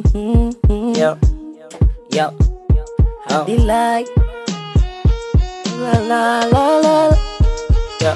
Yo, yo, oh. Delight. La la la la. yo.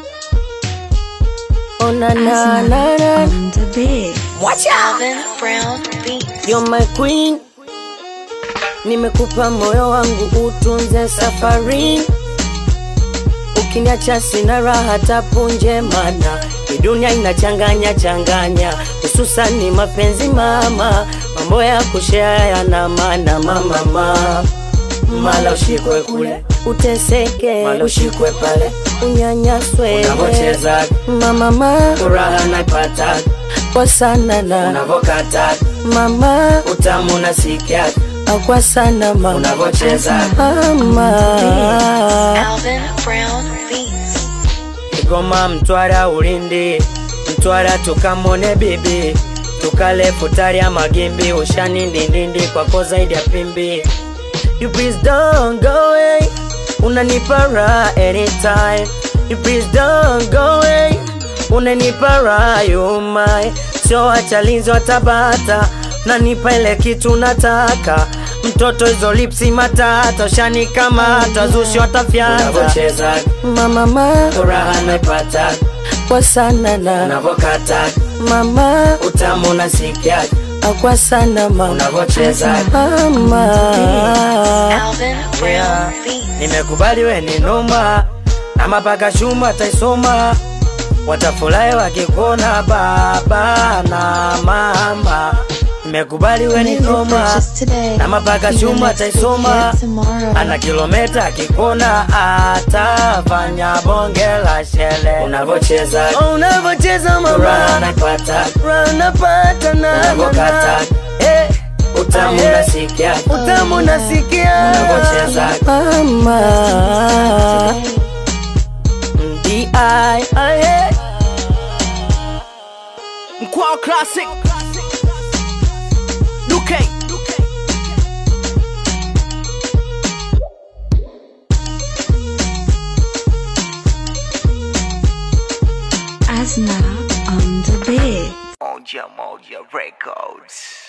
Oh na na na na. on the beat. Watch out! Alvin Brown Beats. You're my queen. Nimekupa moyo wangu utunze safari. Ukiniacha sina raha tapunje, mana hii dunia inachanganya changanya, hususani mapenzi mama, mambo ya kushare yana maana mama mama. Mala ushikwe kule uteseke, Mala ushikwe pale unyanyaswe unavocheza, mama mama furaha naipata kwa sana na unavokata, mama utamu nasikia kwa sana mama unavocheza. mama Alvin Brown Beats. Kigoma, Mtwara, Ulindi, Mtwara tukamone bibi, tukale futari ya magimbi, ushani ndindindi kwako zaidi ya pimbi. You please don't go away, unanipa raha anytime. You please don't go away, unanipa raha you my. Sio wachalinzi watabata, nanipa ile kitu nataka. Mtoto hizo lipsi matata, ushani kama tazushi watafyata. Unavocheza mama mama furaha naipata kwa sana na unavokata mama utamu nasikia kwa sana mama unavocheza mama Alvin Brown Beats. nimekubali we ni noma na mapaka shuma taisoma watafurahi wakikuona baba na mama nimekubali we ni noma Purchase today. na mapaka Even shuma if we taisoma get tomorrow. ana kilometa akikona atafanya bonge la shele unavocheza unavocheza mama furaha naipata ranapata na unavokata eh utamu Eh. nasikia utamu nasikia unavocheza mama di ai Mkwao Classic Duke Asna on the beat. Moja Moja Records.